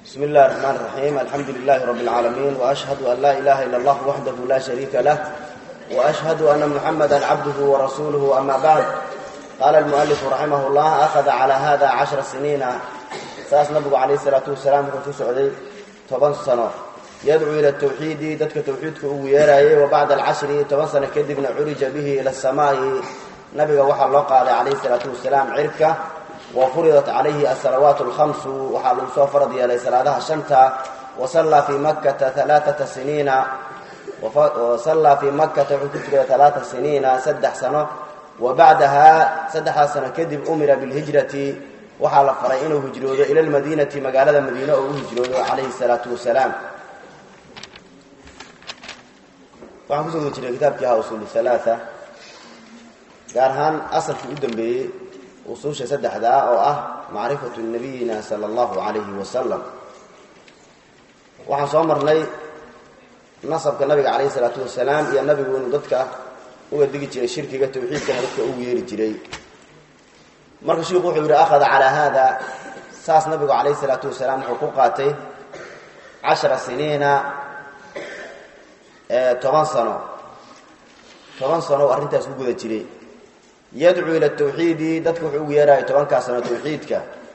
بسم الله الرحمن الرحيم الحمد لله رب العالمين وأشهد أن لا إله إلا الله وحده لا شريك له وأشهد أن محمدا عبده ورسوله أما بعد قال المؤلف رحمه الله أخذ على هذا عشر سنين ساس نبغى عليه الصلاة والسلام كنت سعودي طبعا سنة يدعو إلى التوحيد دتك توحيدك ويراي وبعد العشر طبعا سنة كذبنا عرج به إلى السماء نبي وحى الله قال عليه الصلاة والسلام عركة وفرضت عليه الصلوات الخمس وحال سو فرض يلي صلاتها شنتا وصلى في مكة ثلاثة سنين وصلى في مكة حكتك ثلاثة سنين سدح سنة وبعدها سدح سنة كذب أمر بالهجرة وحال فرعينه هجروده إلى المدينة مقالة المدينة وهجروده عليه الصلاة والسلام waxaan kusoo guda jiray kitaabkii ahaa usuul halaaa gaar ahaan asalkii u dambeeyey usuusha saddexdaa oo ah macrifatu nabiyina sala allahu calayhi wasalam waxaan soo marnay nasabka nabiga calayhi salaatu wasalaam iyo nabigu inuu dadka uga digi jiray shirkiga tawxiidkana dadka ugu yeeri jiray marka shiiku wuxuu yidhi akhada calaa haada saas nabigu calayhi salaatu wasalaam wuxuu ku qaatay cashara siniina toban sano toban sano oo arrintaas ku guda jiray yadcuu ila tawxiidi dadka wuxuu ugu yeeraya tobankaa sano tawxiidka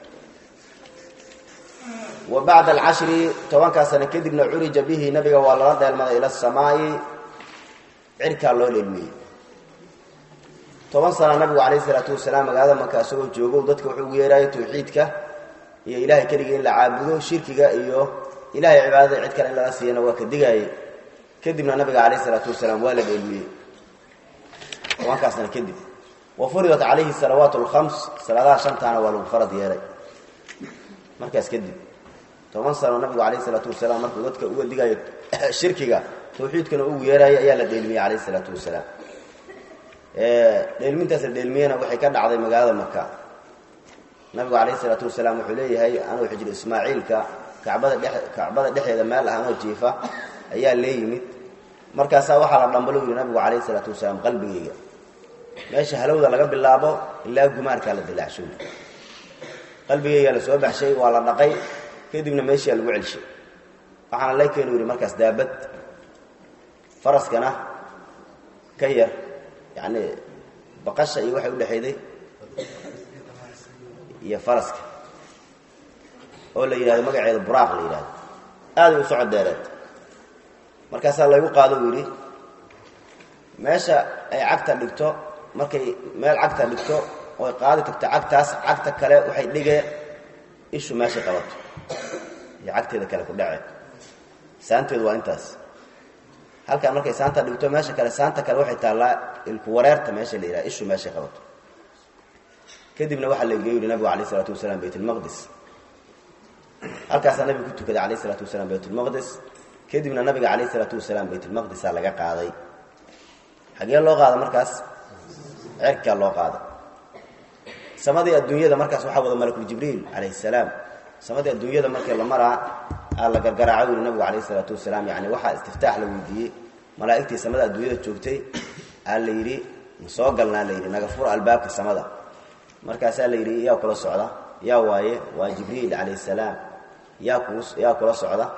wa bacda alcashri tobankaa sano kadibna curija bihi nabiga waa lala dheelmaday ila asamaa'i cirkaa loo dheelmiyey toban sana nabigu calayhi isalaatu wasalaam magaalada maka isagoo joogo dadka wuxuu ugu yeeraya tawxiidka iyo ilahay keligii in la caabudo shirkiga iyo ilahay cibaadada cid kale in lala siiyana waa ka digaaye kadibna nabiga calayhi isalaatu wasalaam waa la dheelmiyey tobankaa sano kadib wafuridat calayhi salawaat alkhams salaadaha shantaana waa lagu farad yeelay markaas kadib toban sano nabigu calayhi salaatu wasalaam markuu dadka uga digayo shirkiga tawxiidkana ugu yeerayo ayaa la dheelmiyey calayhi salaatu wasalaam dheelmintaas la dheelmiyena waxay ka dhacday magaalada maka nabigu calayhi salaatu wasalaam wuxuu leeyahay anuu xijir ismaaciilka kacbada dhe kacbada dhexeeda meel ah anoo jiifa ayaa lee yimid markaasaa waxaa la dhambalo yidhi nabigu calayhi salaatu wasalaam qalbigayga meesha halowda laga bilaabo ilaa gumaarkaa la dilaacshoy qalbigaygaa la soo baxshay waa la dhaqay kadibna meeshaa lagu celshay waxaana la keenu yidhi markaas daabad faraskana ka yar yacni baqasha iyo waxay udhexayday iyo faraska oo la yidhahdo magaceeda buraaq la yidhahdo aaday u socod deereed markaasaa laygu qaado uu yidhi meesha ay cagta dhigto markay meel cagta dhigto oy qaadi tagto cagtaas cagta kale waxay dhigee ishu meeshay qabato iyo cagteeda kale ku dhace saanteedu waa intaas halkaa markay saanta dhigto meesha kale saanta kale waxay taallaa ilku wareerta meesha la yidhaha ishu meeshay qabato kadibna waxaa laiga yidhi nabigu alayh isalaatu wasalaam baytulmaqdis halkaasaa nabigu ku tukaday alayh isalaatu wasalaam baytulmaqdis kadibna nabiga calayh isalaatu wasalaam baytulmaqdisaa laga qaaday xagee loo qaada markaas cerkaa loo qaada samadii adduunyada markaas waxaa wada malakuljibriil calayhi salaam samadii adduunyada markii la maraa aa la gargaraaco yidhi nabigu calayhi isalaatu wasalaam yani waxaa istiftaax la weydiiyey malaa'igtii samada adduunyada joogtay aa la yidhi ma soo galnaa la yidhi naga fura albaabka samada markaasaa la yidhi yaa kula socda yaa waaye waa jibriil calayhi salaam yaa ku yaa kula socda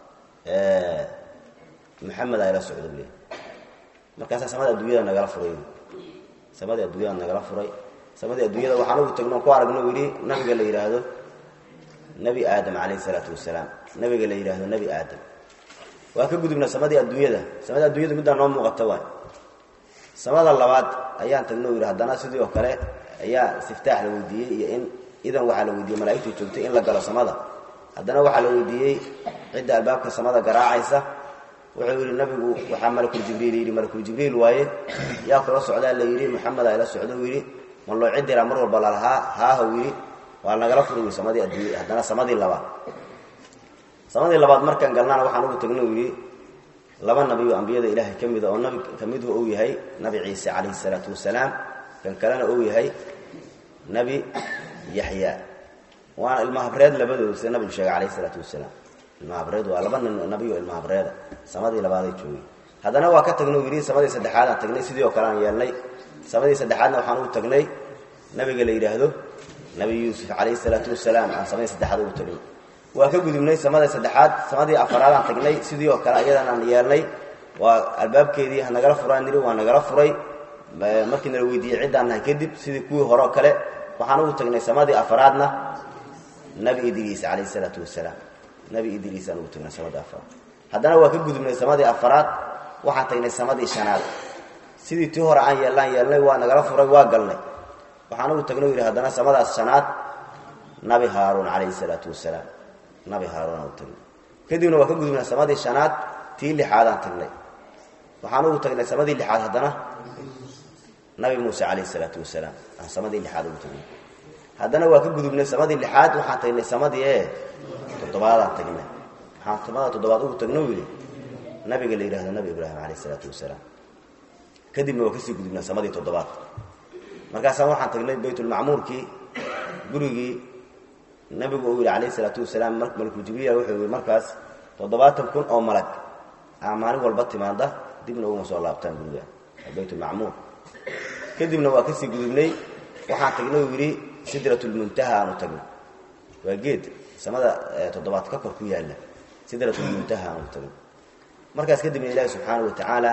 maxamed aa ila socda bule markaasaa samada adduunyada nagala furay samadii adduunyada nagala furay samadii adduunyada waxaan ugu tagno ku aragno yidhi nabiga la yidhaahdo nebi aadam calayhi salaatu wasalaam nabiga la yidhaahdo nebi aadam waa ka gudubna samadii adduunyada samadii adduunyada middaa noo muuqata waay samada labaad ayaan tagno yidhi haddana sidii oo kale ayaa istiftaax la weydiiyey iyo in idan waxaa la weydiiyey malaa'igtii joogtay in la galo samada haddana waxaa la weydiiyey cidda albaabka samada garaacaysa wuxuu yidhi nabigu waxaa malakuljibriil yidhi malakuljibriil waaye yaa kula socdaa la yidhi maxameda ila socdo yidhi man loo cidiraa mar walba lalahaa haahaw yidhi waa nagala furi samadii adduunya haddana samadii labaad samadii labaad markaan galnaana waxaan ugu tagno yidhi laba nabi oo ambiyada ilaahay ka mida oo nabi ka midhu uu yahay nabi ciise calayhi salaatu wasalaam kan kalena uu yahay nebi yaxya waana ilmahabreed labadooda sida nabigu sheegay calayhi salaatu wasalaam ilmahabreed waa laba nin nabi oo ilmahabreeda samadii labaaday joogay haddana waa ka tagnay yidhi samadii saddexaad aan tagnay sidii oo kale aan yeelnay samadii saddexaadna waxaan ugu tagnay nabiga la yidhaahdo nabi yuusuf calayhi salaatu wasalaam aan samadii saddexaad ugu tagnay waa ka gudubnay samada saddexaad samadii afaraadaan tagnay sidii oo kale ayadan aan yeelnay waa albaabkeedii hanagala furaan niri waa nagala furay markii nala weydiiyey ciddaan nahay kadib sidii kuwii hore oo kale waxaan ugu tagnay samadii afaraadna nabi idriis calayh isalaatu wasalaam nabi idriis aan ugu tagnay samadii afaraad haddana waa ka gudubnay samadii afaraad waxaan tagnay samadii shanaad sidii tii hore aan yeellaan yeelnay waa nagala furay waa galnay waxaan ugu tagnay u yidhi haddana samadaas shanaad nabi haaruun calayhi isalaatu wasalaam nabi haaruun aan u tagnay kadibna waa ka gudubnay samadii shanaad tii lixaadaan tagnay waxaan ugu tagnay samadii lixaad haddana nabi muuse calayh isalaatu wasalaam aan samadii lixaad ugu tagnay haddana waa ka gudubnay samadii lixaad waxaan tagnay samadii ee toddobaadaan tagnay waxaan samada toddobaad ugu tagno yidhi nabiga la yidhahdo nabi ibraahim calayh isalaatu wasalaam kadibna waa kasii gudubnay samadii toddobaad markaasaan waxaan tagnay baytulmacmuurkii gurigii nabigu uu yidhi calayh isalaatu wasalaam malku jibriil wuxuu yidhi markaas toddobaatan kun oo malag aa maalin walba timaada dibna uguma soo laabtaan guriga baytulmacmuur kadibna waa kasii gudubnay waxaan tagnay uu yidhi sidratulmuntaha aanu tagnay waa geed samada toddobaad ka kor ku yaalla sidratulmuntaha aanu tagnay markaas kadibna ilaahi subxaana wa tacaala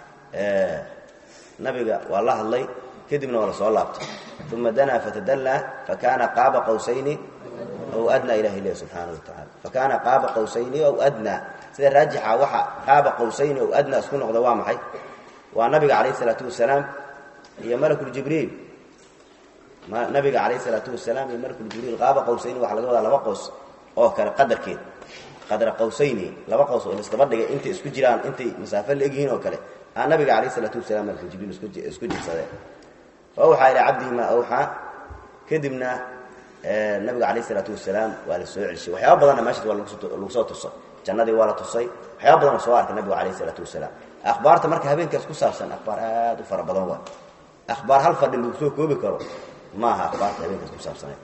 nabiga waa la hadlay kadibna waa la soo laabtay uma danaa fatadallaa fakaana qaaba qawsayni aw adnaa ilahi leh subxaana wa tacaala fakaana qaaba qawsayni aw adnaa sida raajixa waxa qaaba qawsayni aw adnaa isku noqda waa maxay waa nabiga calayh isalaatu wasalaam iyo malakuljibriil nabiga calayh isalaatu wasalaam iyo malakuljibriil qaaba qawsayni waxaa laga wadaa laba qows oo kale qadarkeed qadra qawsayni laba qows oo laisdaba dhigay intay isku jiraan intay masaafo la egyihiin oo kale aa nabiga calayh isalaatu wasalaam malakuljibriil isku jirsadeen awxaa ilaa cabdihi maa awxaa kadibna nabiga calayh isalaatu wasalaam waa la soo celshay waxyaaba badanna meeshaas waa lagu soo tuso jannadii waa la tusay waxyaaba badan oo soo arkay nabigu calayh isalaatu wasalaam akhbaarta marka habeenkaas ku saabsan akhbaar aad u fara badan waa akhbaar hal fadhi lagu soo koobi karo ma aha akhbaarta habeenkaas ku saabsaneed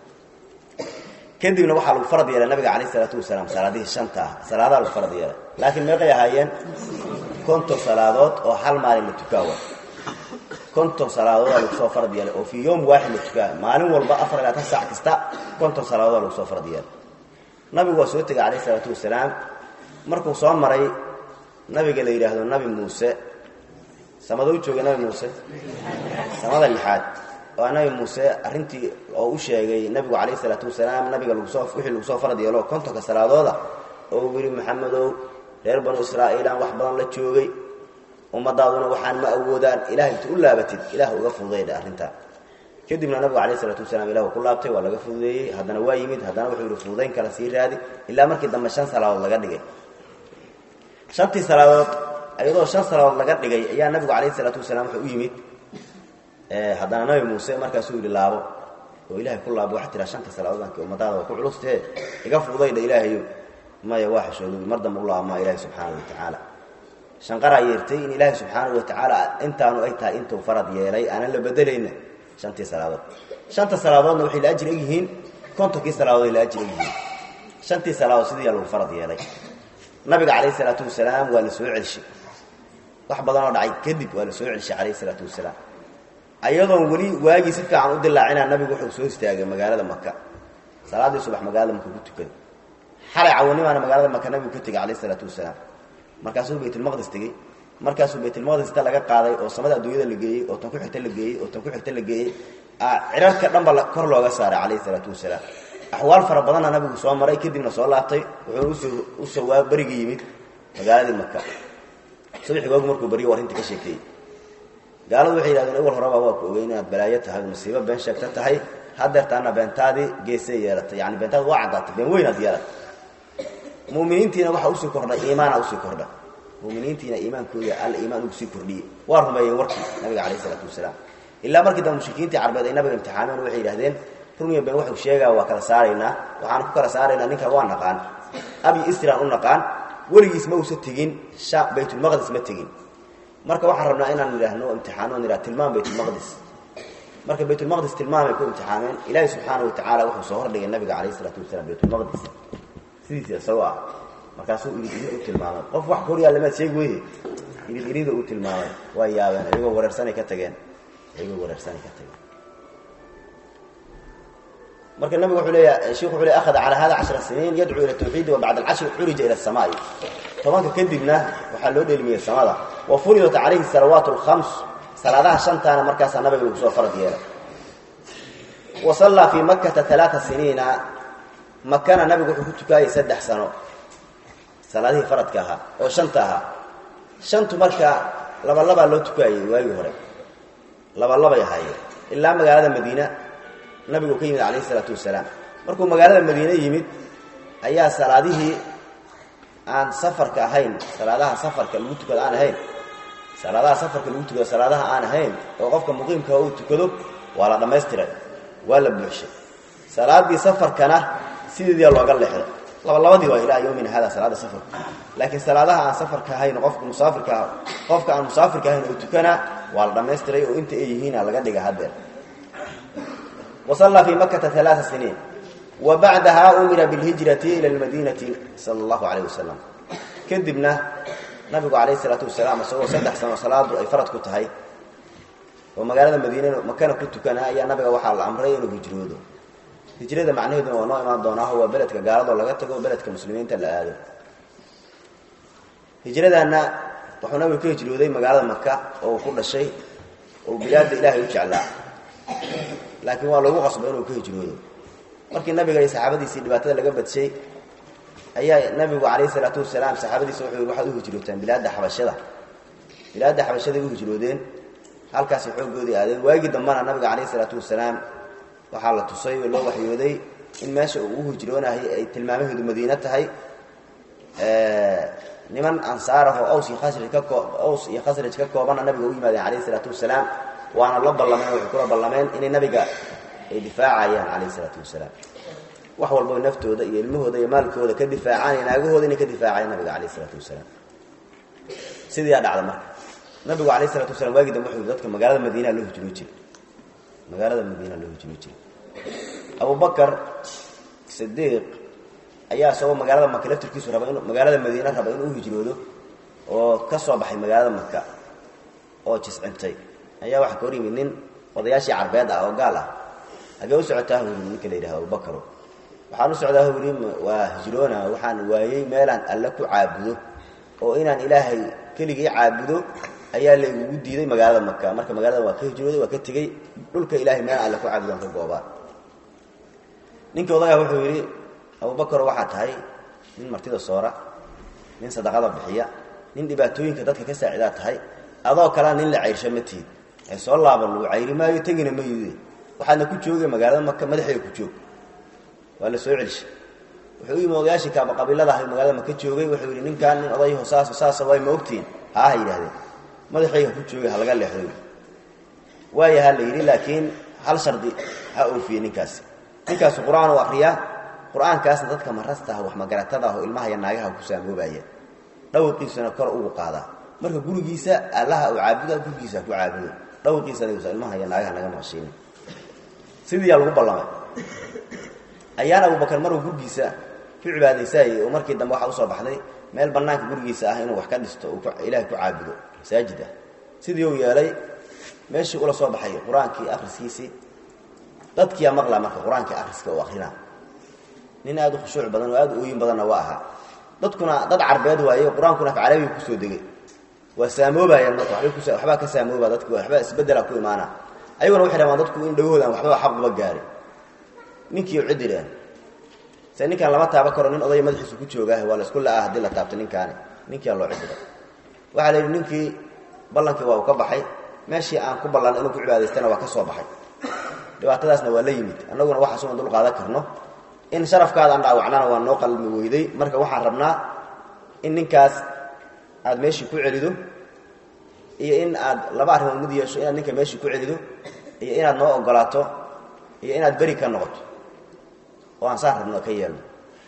kadibna waxaa lagu farad yeelay nabiga calayh isalaatu wasalaam salaadihii shanta ah salaadaha lagu farad yeelay laakiin meeqay ahaayeen konton salaadood oo hal maalin la tukaawa konton salaadood lagu soo farad yeelay oo fii yowm waaxid la tukaa maalin walba afar ilaa tan saac kasta konton salaadood lagu soo farad yeelay nabigu waa soo tegay calayh isalaatu wasalaam markuu soo maray nabiga la yidhaahdo nabi muuse samada u jooga nabi muuse samada lixaad waa nabi muuse arrintii oo u sheegay nabigu calayh isalaatu wasalaam nabiga lagusoo wixii lagu soo farad yeelo kontonka salaadooda oo uu yidhi maxamedow reer banu israa'iilaan wax badan la joogay ummadaaduna waxaan ma awoodaan ilahay inta u laabatid ilah uga fududaydha arrintaa kadibna nabigu calayh isalaatu wasalaam ilah ku laabtay waa laga fududeeyey haddana waa yimid haddana wuxuu yidhi fududayn kala sii raadi ilaa markii dambe shan salaadood laga dhigay shantii salaadood iyadoo shan salaadood laga dhigay ayaa nabigu calayh isalaatu wasalaam wuxuu u yimid haddana nabi muuse markaasuu yidhi laabo oo ilahay ku laabo waxa tiraa shanta salaadood aanki ummadaada waa ku culustahee iga fududaydha ilaahayo maya waa xishoodoy mar dambe u laamaa ilahi subxaana wa tacaala shanqaraa yeertay in ilaahay subxaanahu wa tacaala intaanu ay tahay intuu farad yeelay aanan la bedelayna shantii salaadood shanta salaadoodna waxay la ajir egyihiin kontonkii salaadood ay la ajir egyihiin shantii salaadood sidiiyaa lagu farad yeelay nabiga calayh isalaatu wasalaam waa la soo celshay wax badan oo dhacay kadib waa la soo celshay calayh isalaatu wasalaam ayadoon weli waagii si fiican u dilaacinaa nabigu wuxuu soo istaagay magaalada maka salaaddii subax magaalada maka ku tukaday xalay cawanimaana magaalada maka nabigu ka tegay calayh isalaatu wasalaam markaasuu baytulmaqdis tegey markaasuu baytulmaqdis inta laga qaaday oo samada adduunyada la geeyey oo tan ku xigta la geeyey oo tan ku xigta la geeyey cirarka dhanba kor looga saaray calayhi isalaatu wasalaam axwaal fara badanna nabigu soo maray kadibna soo laabtay wuxuu usoo usoo waa berigii yimid magaaladii maka subaxii waagu markuu beriyo arrinta ka sheekeeyey gaaladu waxay yidhahdeen awal horeba waa ku ogeyn inaad balaayo tahay musiibo been sheegta tahay hadeertaana beentaadii geesay yeelatay yani beentaadi waa caddaatay been weynaad yeelatay muminiintiina waxaa usii kordhay iimaana usii kordha muminiintiina iimaankooda al iimaan ugu sii kordhiyey waa rumeeyeen warkii nabiga calayh isalaatu wasalaam ilaa markii dambe mushrikiintii carbeed ay nabiga imtixaameen waxay yidhahdeen runiya been wuxuu sheegaa waa kala saaraynaa waxaan ku kala saaraynaa ninka waa naqaan abi isran u naqaan weligiis ma uusa tegin sha baytulmaqdis ma tegin marka waxaan rabnaa inaan idhaahno imtixaano on idhah tilmaam baytulmaqdis marka baytulmaqdis tilmaamay ku imtixaameen ilaahi subxaana wa tacaala wuxuu soo hordhigay nabiga calayh isalaatu wasalaam baytulmaqdis sidiisa isagoo ah markaasuu irid irid u tilmaamay qof wax koryaa lamaad sheegi weye irid irida u tilmaamay waa yaabeen iyagoo wareersanay ka tageen iyagoo wareersanay ka tageen marka nabigu wuxuu leeyahay sheekhu wuxuu leeyahay akhada ala hada 10 siniin yad'u ila tawhid wa ba'da al-'ashr urija ila as-samaa'i tobanka kadibna waxaa loo dheelmiyay samada wa furidat alayhi salawatu al-khams salaadaha shantaana markaas nabiga lagu soo farad yeelay wa salla fi makkah thalatha sinina makana nabigu wuxuu ku tukayay saddex sano salaadihii faradka ahaa oo shanta ahaa shantu marka laba laba loo tukayay waagii hore laba labay ahaayeen ilaa magaalada madiina nabigu ka yimid calayhi salaatu wasalaam markuu magaalada madiine yimid ayaa salaadihii aan safarka ahayn salaadaha safarka lagu tukado aan ahayn salaadaha safarka lagu tukado salaadaha aan ahayn oo qofka muqiimka uu tukado waa la dhammaystiray waa la buuxshay salaadii safarkana sideedii looga leexday labalabadii waa ilaa yowmina hada salaada safarka laakiin salaadaha aan safarka ahayn qofka musaafirka ah qofka aan musaafirka ahayn oo tukana waa la dhammaystiray oo inta ay yihiina laga dhiga haddeer وصلى في مكة ثلاث سنين وبعدها أمر بالهجرة إلى المدينة صلى الله عليه وسلم كذبنا نبي عليه الصلاة والسلام سوى سدح سنة صلاة أي فرد كنت هاي ومقالة المدينة مكان كنت كان يا نبي وحال الأمرين وهجروده هجرة معناه إنه نوع ما دونه هو بلدك قارض ولا قتك وبلدك مسلمين تلا هذا هجرة أن وحنا بكي هجروده مقالة مكة وكل شيء وبلاد إله يجعلها laakiin waa lagu qasbo inuu ka hijroodo markii nabiga iyo saxaabadiisii dhibaatada laga badshay ayaa nabigu calayhi salaatu wasalaam saxaabadiisa wuxuu waxaad u hijrootaan bilaadda xabashada bilaadda xabashaday u hijroodeen halkaasay xooggoodii aadeen waagii dambana nabiga calayhi salaatu wasalaam waxaa la tusay oo loo waxyooday in meesha uu u hijroonahay ay tilmaamaheedu madiine tahay niman ansaar ah oo aws iyo khasraj ka koo aws iyo khasraj ka koobanna nabiga u yimaadeen calayhi salaatu wasalaam waana la ballameen waxay kula ballameen inay nabiga ay difaacayaan calayhi salaatu wasalaam wax walba naftooda iyo ilmahooda iyo maalkooda ka difaacaan iyo naagahooda inay ka difaacayaan nabiga calayhi salaatu wasalaam sidiiyaa dhacda marka nabigu calayhi salatu wasalam waagii dambe wuxuu dadka magaalada madiina loo hijroo jiray magaalada madiina loo hijroo jiray abubakar sidiiq ayaa isagoo magaalada maka laftirkiisu raba inuu magaalada madiina raba inuu u hijroodo oo ka soo baxay magaalada maka oo jiscintay ayaa waxaa ka hor yimid nin odayaashii carbeed ah oo gaal ah hagee u socotaa huri ninka la yidhaha abubakaro waxaan u socdaa huri waa hijroona waxaan waayey meelaan alle ku caabudo oo inaan ilaahay keligii caabudo ayaa laygugu diiday magaalada maka marka magaalada waa ka hijrooday waa ka tegey dhulka ilahay meelaan alle ku caabudo aan ka goobaa ninkii odagaa wuxuu yidhi abubakaro waxaa tahay nin martida soora nin sadaqada bixiya nin dhibaatooyinka dadka ka saacidaa tahay adoo kalea nin la cayrsha ma tihid ee soo laaban lagu cayri maayo tegina ma yide waxaadna ku joogay magaalada maka madaxeeda ku joog waa la soo celishay wuxuu u yimi odayaashii kaaba qabiilada ahay magaalada maka joogay wuxuu yidhi ninkaan nin odayho saasa saasa way ma ogtihiin haaha yidhahdeen madaxayga ku joogay ha laga leexdo waayaha la yidhi laakiin hal shardi ha oofiye ninkaasi ninkaasu qur-aan u akriyaa qur-aankaasna dadka marasta ah wax magaratada ah oo ilmaha iyo naagaha ku saamoobaya dhawqiisuna kor ugu qaadaa marka gurigiisa allaha u caabuda gurigiisa ku caabudo dhawqiisana ilmaha iyo naagaha naga maqashiina sidiiyaa lagu ballamay ayaan abubakar maruu gurigiisa ku cibaadaysaayey oo markii dambe waxaa usoo baxday meel banaanka gurigiisa ah inuu wax ka dhisto uu ilahay ku caabudo masaajid ah sidii uu yeelay meeshii ula soo baxay qur-aankii akhriskiisii dadkiiyaa maqlaa marka qur-aankii akhriska uu akrinaa nin aada u khushuuc badan oo aada u ooyin badanna waa ahaa dadkuna dad carbeed waaye qur-aankuna afcarabiga kusoo degay waa saamoobayaan marka wabay kus waxbaa ka saamooba dadki waxbaa isbedela ku imaana ayaguna waxay rabaan dadku in dhagahoodan waxbaba xaquba gaari ninkii cidireen se ninkaan lama taaba karo nin odaya madaxiisu ku joogaah waa la isku la-ah haddii la taabto ninkaani ninkiaa loo cidiray waxaa la yidhi ninkii ballankii waa uu ka baxay meeshii aan ku ballan inuu ku cibaadaystana waa ka soo baxay dhibaatadaasna waa la yimid annaguna waxaasunan dul qaadan karno in sharafkaada aan dhaawacnana waa noo qalmi weyday marka waxaan rabnaa in ninkaas aada meeshii ku celido iyo in aad laba arrimood mid yeesho inaad ninka meeshii ku celido iyo inaad noo ogolaato iyo inaad beri ka noqoto oo aan saa rabno ka yeelno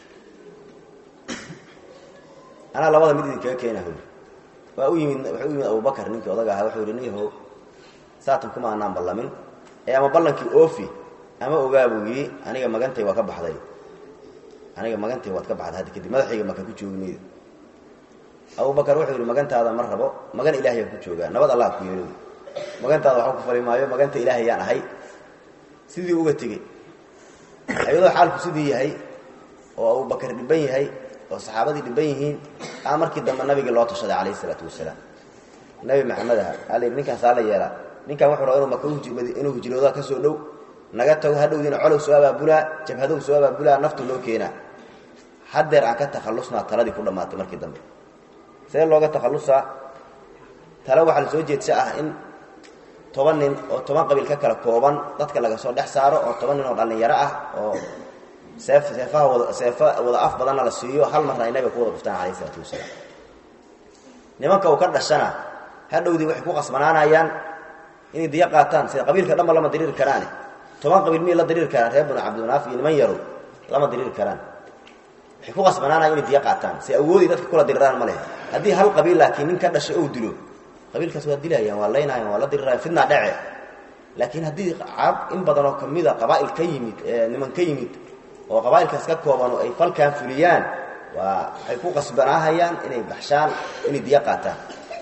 anaa labada mid idinkaga keena huli waa u yimid wuxuu u yimid abubakar ninkii odaga ahaa wuxuu yihi nin yahow saatan kuma anaan ballamin ee ama ballankii oofi ama ogaa buu yidhi aniga magantay waa ka baxday aniga magantay waad ka baxday hadda kadib madaxayga maka ku joogi maydo abubakar wuxuu yidhi magantaada ma rabo magan ilaahayaan ku joogaa nabad allah ku yeelo magantaada waxba ku fali maayo maganta ilaahay yaan ahay sidii uga tegey ayadoo xaalku sidii yahay oo abubakar dhiban yahay oo saxaabadii dhiban yihiin aa markii dambe nabigii loo tashaday calayhi isalaatu wasalaam nabi maxamed aha al ninkaansaa la yeelaa ninkan wuxuu raba inu maka inuu hijrooda ka soo dhow naga tago hadhowdiina colow soo abaabulaa jabhadow soo abaabulaa naftu loo keenaa haddeer aan ka takhallusnaa taladii ku dhammaatay markii dambe see looga takhallusaa tale waxaa la soo jeedsa ah in toban nin oo toban qabiil ka kala kooban dadka laga soo dhex saaro oo toban nin oo dhallinyaro ah oo seef seefaha wada seefo wada af badanna la siiyo hal marna ay nabiga ku wada dhuftaan calayhi isalaatu wasalaam nimanka uu ka dhashana hadhowdii waxay ku qasbanaanayaan inay diyo qaataan sida qabiilka dhanba lama diriiri karaane toban qabiil miyay la diriiri karaan reer banu cabdimanaaf iyo niman yarow lama diriiri karaan waxay ku qasbanaanayaan inay diyo qaataan si awoodii dadka kula diriraan ma leh haddii hal qabiil laakiin nin ka dhashay ou dilo qabiilkaas waa dilayaan waa laynayaan waa la dirirayaan fidnaa dhece laakiin haddii carab in badan oo kamida qabaa'il ka yimid niman ka yimid oo qabaa'ilkaas ka kooban oo ay falkaan fuliyaan waa waxay ku qasbanaahayaan inay baxshaan inay diyo qaataan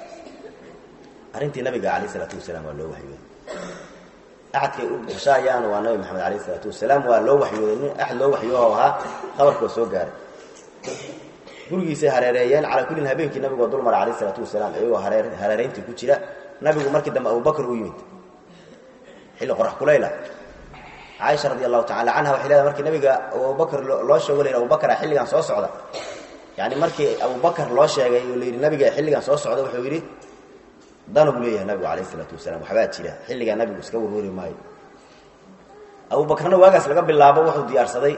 arrintii nabiga calayh isalaatu wasalaam waa loo waxyooday axadkay u baxshaayaan waa nabi maxamed calayh isalaatu wasalaam waa loo waxyooday nin axad loo waxyooho ahaa qabarka waa soo gaaray gurigiisay hareereeyeen calaa kullin habeenkii nabigu waa dulmara calayh isalaatu wasalaam iyagoo haree hareerayntii ku jira nabigu markii dambe abubakar u yimid xilli qorax kulayla caaisha radi allahu tacala canha waxay leedahay markii nabiga abubakar loo sheego la yidhi abubakara xilligan soo socda yacni markii abubakar loo sheegay oo la yidhi nabiga xilligan soo socda wuxuu yidhi dana buu leeyahay nabigu calayh isalaatu wasalaam waxbaa jira xilligaa nabigu iska warwari maayo abubakarna waagaas laga bilaabo wuxuu diyaarsaday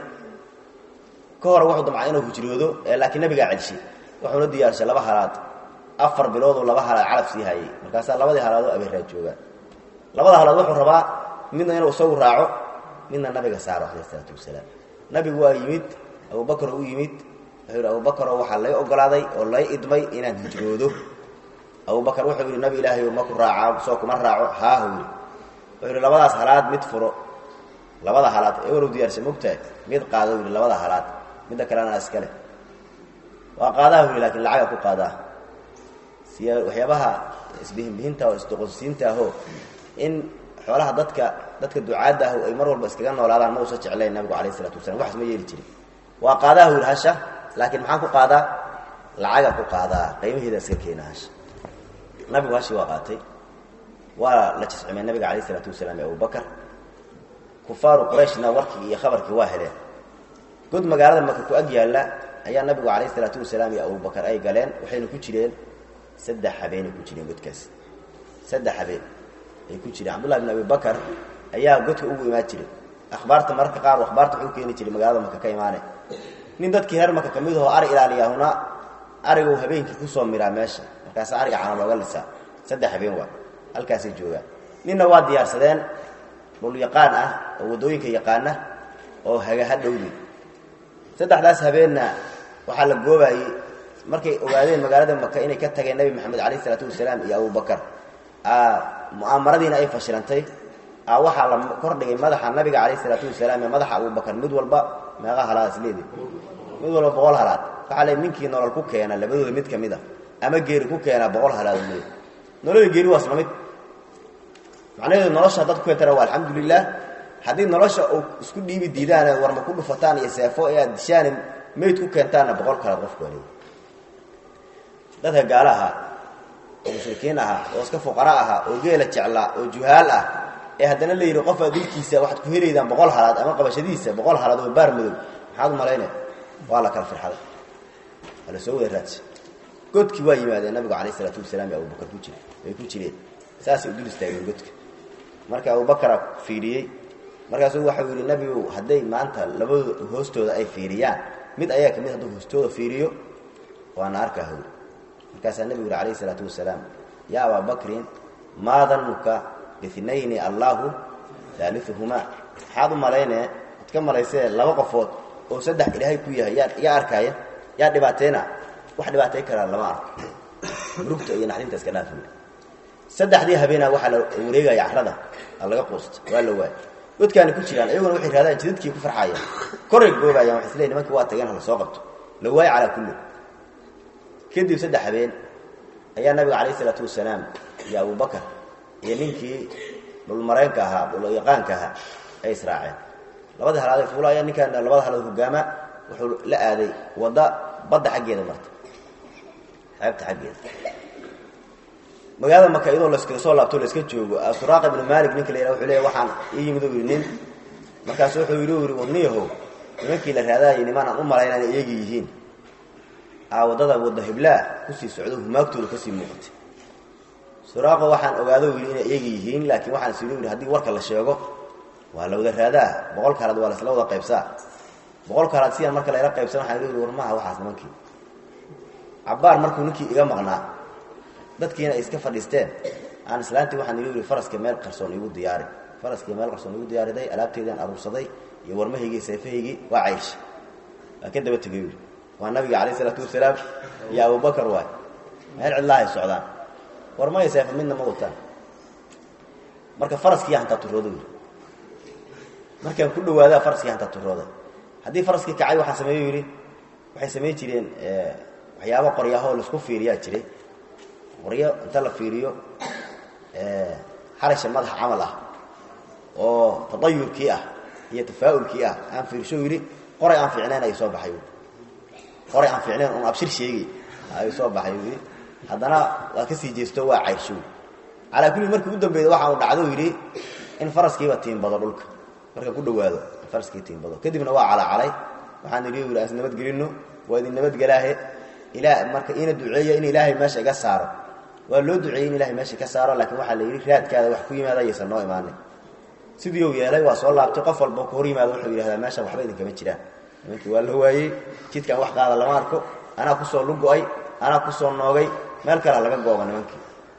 ka hore wuxuu damcay inuu hijroodo laakiin nabigaa celshay wuxuuna diyaarshay laba halaad afar bilooduu laba halaad calaf sii hayay markaasaa labadii halaadoo abeeraa joogaan labada halaad wuxuu rabaa midna inuu isagu raaco midna nabiga saaro calayh isalaatu wasalaam nabigu waa yimid abubakar u yimid wuxuu yidhi abubakaroo waxaa lay ogolaaday oo lay idmay inaan hijroodo abubakar wuxuu yidhi nabi ilaahay ma ku raaca soo kuma raaco haahu yidhi wuxuu yidhi labadaas halaad mid furo labada halaad ewarow diyaarsan mogtahay mid qaado yidhi labada halaad midda kalena iska leh waa qaadaha yidhi lakin lacaga ku qaadaa siya waxyaabaha isbihinbihinta oo isdoqonsiinta ahoo in xoolaha dadka dadka ducaadda ah ay mar walba iskaga noolaadaan ma usa jeclayn nabigu calayh isalaatu wasalam waxas ma yeeli jirin waa qaadaha yidhi hasha laakiin maxaan ku qaadaa lacaga ku qaadaa qiimaheeda iska keena hasha nabigu hashii waa qaatay waa la jiscimay nabiga calayh isalaatu wasalaam iyo abubakar kufaaru qurayshna warkii iyo khabarkii waa heleen god magaalada maka ku ag yaalla ayaa nabigu calayh isalaatu wasalaam iyo abubakar ay galeen waxayna ku jireen saddex habeenay ku jireen godkaas saddex habeen ay ku jireen cabdullahi bin abi bakar ayaa godka ugu imaan jiray akhbaarta mararka qaar akhbaarta wuxuu keeni jiray magaalada maka ka imaane nin dadkii reer maka kamid ahoo ari ilaaliyaahuna arigu habeenkii kusoo miraa meesha markaasa ariga cana looga lisaa saddex habeen waa halkaasay joogaan ninna waa diyaarsadeen dhul yaqaan ah oo waddooyinka yaqaana oo hagaha dhowdi saddexdaas habeenna waxaa la goobayey markay ogaadeen magaalada maka inay ka tageen nebi maxamed calayh isalaatu wasalaam iyo abubakar mu'aamaradiina ay fashilantay waxaa la kordhigay madaxa nabiga calayh isalaatu wasalaam iyo madaxa abubakar mid walba meeqa halaad isleedi mid walba boqol halaad waxaa le ninkii nolol ku keena labadooda mid ka mid a ama geeri ku keenaa boqol halaad leey noloda geeri waa isla mid macnaheedu nolosha haddaad ku keentana waa alxamdulilah haddii nolosha uu isku dhiibi diidaane warma ku dhufataan iyo seefo ee aad dishaane mayd ku keentaanna boqol kalaad qofku waa leey dadka gaalo ahaa oo mushrikiin ahaa oo iska fuqara ahaa oo geela jeclaa oo juhaal ah ee haddana la yidhi qofaa dilkiisa waxaad ku helaydaan boqol halaad ama qabashadiisa boqol halaad oo baar madow maxaad u malaynaya waa la kala firxaday waa la soo wada raadsa godkii waa yimaadeen nabigu calayh isalaatu wasalaam iyo abubakar ku jira way ku jireen saasay u dul istaageen godka marka abubakara fiiriyey markaasuu waxau yidhi nabigu hadday maanta labadooda hoostooda ay fiiriyaan mid ayaa ka mid hadduu hoostooda fiiriyo waana arkaa hawri markaasaa nebigu yidhi calayh isalaatu wasalaam yaa abaa bakrin maa danuka biinayni allaahu daaliuhumaa maxaad u malaynee ad ka malaysee laba qofood oo saddex ilaahay ku yahay yaa yaa arkaaya yaa dhibaateena wax dhibaatay karaa lama arko murugta iyo naxdinta iska dhaafi saddexdii habeenaa waxaa la wareegaya carada laga quusta waa la waaya godkaana ku jiraan ayaguna waxay raadaan jidadkii ku farxaayaan koray goobayaan waxay isleeyiin nimankii waa tageen hala soo qabto la waayo calaa kulli kadib saddex habeen ayaa nabiga calayh isalaatu wasalaam iyo abubakar iyo ninkii dhulmareenka ahaa dhulyaqaanka ahaa ay israaceen labada halaad fuulaya ninkaan labada halaad hogaama wuxuu la aaday wadda badda xaggeeda marta xeebta xaggeeda magaalada maka iyadoo laskaga soo laabto la iska joogo suraaqa ibnu malik ninka la yidhaha wuxuu leeyahy waxaan ii yimid u yidhi nin markaasu wuxuu yidhi u yidhi wadniyahow nimankii la raadaayay nimaan aan u malayn inay iyagi yihiin aa waddada wadda hiblaa kusii socdo humaagtooda kasii muuqatay suraaqo waxaan ogaado yidhi inay iyagi yihiin laakiin waxaan is yidhi yidhi haddii warka la sheego waa la wada raadaa boqol kaalaad waa lasla wada qaybsaa boqol kaalaad sidaan marka layla qaybsan waxaan idhi war maha waxaas nimankii cabbaar markuu ninkii iga maqnaa dadkiina ay iska fadhiisteen aan islaantii waxaan idhi yidhi faraska meel qarsoon igu diyaari faraskii meel qarsoon igu diyaariday alaabteydaan aruursaday iyo warmahaygii seefahaygii waa caysha waa ka daba tegay yidhi waa nabiga calayh isalaatu wasalaam iyo abubakar waay meel cidlaahay socdaan warmaya seefa midna ma wataan marka faraskii hantaa turooda yidhi markaan ku dhawaadaa faraskii hantaa turooda haddii faraskii kacay waxaan sameeyo yidhi waxay samayn jireen waxyaaba qoryahoo laisku fiiriyaa jiray qoryo inta la fiiriyo xarasha madaxa camal ah oo tadayurkii ah iyo tafaa'ulkii ah aan fiirsho yidhi qoray aan fiicnayn ay soo baxay qoray aan fiicnayn un abshir sheegi ay soo baxay yidhi haddana waa ka sii jeesto waa cayrshow calaa kulli markii u dambeeyda waxa uu dhacdo yidhi in faraskiiba tiimbado dhulka marka ku dhawaado faraskii tiimbado kadibna waa calacalay waxaan idhi yidhi as nabadgelinno waa idin nabadgelaahe ilaa marka ina duceeya in ilaahay meesha iga saaro waa loo duceeyey in ilahay meesha ka saaro laakiin waxaa la yidhi raadkaada wax ku yimaada ayaysan noo imaanin sidii uu yeelay waa soo laabtay qof walba ka hor yimaado wuxuu yidhahdaa meeshan waxba idinkama jiraan nimankii waa la waayey jidkan wax qaada lama arko anaa kusoo lugo-ay anaa kusoo noogay meel kalea laga gooba nimankii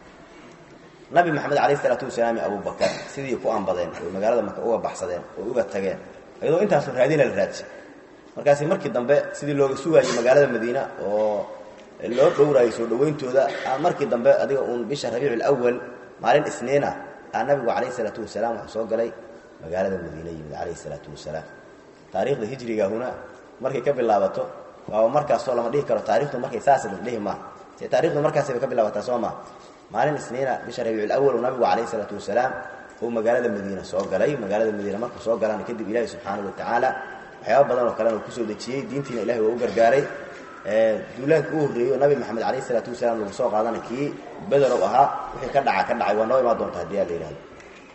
nabi maxamed calayh isalaatu wasalaam iyo abubakar sidii ku ambadeen oy magaalada maka uga baxsadeen oo uga tageen iyadoo intaasoo raadina la raadsay markaasi markii dambe sidii looga sugaayey magaalada madiina oo loo dhowraayay soo dhawayntooda markii dambe adiga uun bisha rabiic alawal maalin isniina aa nabigu calayh isalaatu wasalaam waxuu soo galay magaalada madiina yimid calayh isalaatu wasalaam taariikhda hijriga huna markay ka bilaabato waaba markaasoo lama dhihi karo taarikhdu markay saas la dhihi maa se taarikhdu markaasay ka bilaabataa soo maa maalin isniina bisha rabiic alawal nabigu calayh isalaatu wasalaam uu magaalada madiina soo galay magaalada madiina markuu soo galana kadib ilaahi subxaanahu watacaala waxyaaba badan oo kalena uu kusoo dejiyey diintiina ilahi waa u gargaaray duulaanka u horreeyey oo nabi maxamed calayh isalaatu wasalaam lagu soo qaadana kii bederow ahaa wixii ka dhaca ka dhacay waa noo imaan doonta hadii aa la yidhahdo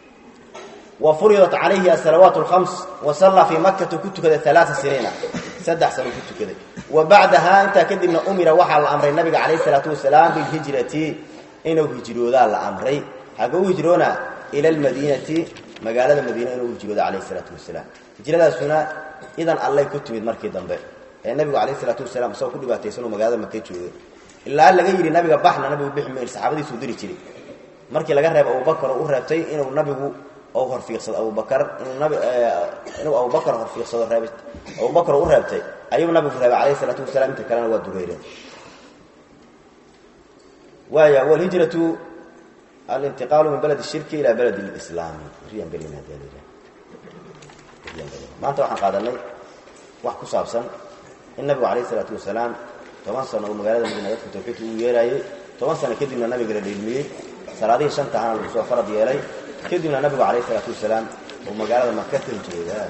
wa furidat calayhi asalawaat alkhams wa sallaa fii makata ku tukaday alaaa siniina saddex sano ku tukaday wa bacdahaa intaa kadibna umira waxaa la amray nabiga calayh isalaatu wasalaam bilhijrati inuu hijroodaa la amray xagga u hijroona ila almadiinati magaalada madiina inuu hijrooda calayh isalaatu wasalaam hijradaasuna idan allay ku timid markii dambe ee nabigu calayh isalaatu wasalaam isagoo ku dhibaataysanoo magaalada maka joogay ilaa laga yidhi nabiga baxna nabigu bixi mayr saxaabadiisuu diri jiray markii laga reebo abubakar oo u reebtay inuu nabigu ou horfiiqsado abubakar inuu abubakar horfiiqsado reeb abubakar oo u reebtay ayuu nabigu reebay calayh isalaatu wasalaam inta kalena waa dureyreen waaya walhijratu alintiqaalu min balad shirki ilaa balad lislaami riyaan gelina maanta waxaan qaadanay wax ku saabsan in nabigu calayh isalaatu wasalaam toban sano uu magaalada madiina dadka tawxiidka uu yeeraayey toban sano kadibna nabiga la dheelmiyey salaadihii shanta ahana lagu soo farad yeelay kadibna nabigu calayh isalaatu wasalaam uu magaalada maka ka hijrooda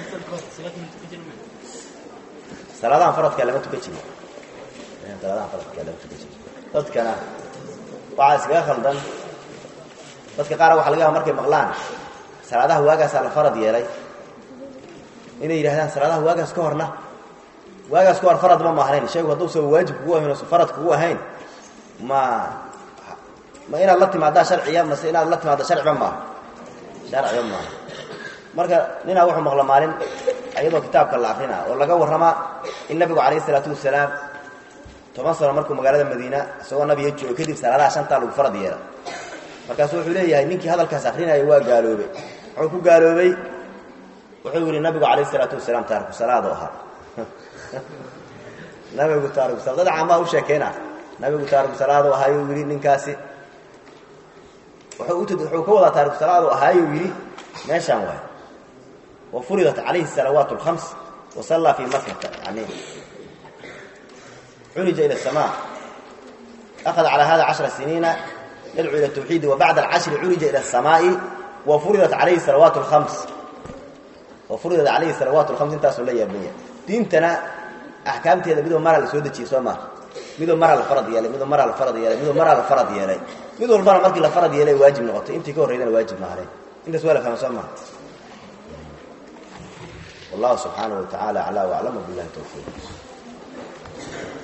salaadahan faradkaa lama tukan jiri salaadahan faradkaa lama tukan jiri dadkana waxaa iskaga khaldan dadka qaar waxa laga yaaba markay maqlaan salaadaha waagaasaa la farad yeelay inay yidhahdaan salaadaha waagaas ka horna waagaas ka hor farad ma maahnayn shaygu hadduusa waajib kugu ahayn oo farad kugu ahayn ma ma inaad la timaadaa sharciya mase inaad la timaadda sharciba maaha sharciba maaha marka ninaa wuxuu maqla maalin iyadoo kitaabka la akrina oo laga warramaa in nabigu calayh isalaatu wasalaam toban sano markuu magaalada madiina isagoo nabiga joogo kadib salaadaha shantaa lagu farad yeela markaasu wuxuu leeyahay ninkii hadalkaas akrinaya waa gaaloobay wuxuu ku gaaloobay wuxuu yihi nabigu calayh isalaatu wasalaam taariku salaado ahaa nabigu taariku sala dad caamaa u sheekeyna nabigu taariku salaado ahaayuu yidhi ninkaasi wuxuu wuxuu ka wadaa taariku salaado ahaayuu yidhi meeshaan waay wa furidat calayhi salawaat alkhams wa sallaa fii makata yani curija ila asamaa akhada calaa hada cashra siniina yadcuu ila tawxiidi wa bacda alcashri curija ila asamaa'i wa furidat calayhi salawaat alkhams oo furidat calayhi salawaat lkhams intaasuu la yaabanya diintana axkaamteeda midoo maraa la soo dejiyey soo maa midoo maraa la farad yeelay midoo maraa la farad yeelay midoo maraa la farad yeelay mid walbana markii la farad yeelay waajib noqotay intii ka horreydana waajib maahleen intaas waa la fahma soo maa wallahu subxaanahu wa tacaala aclaa waclama billahi tawfiiq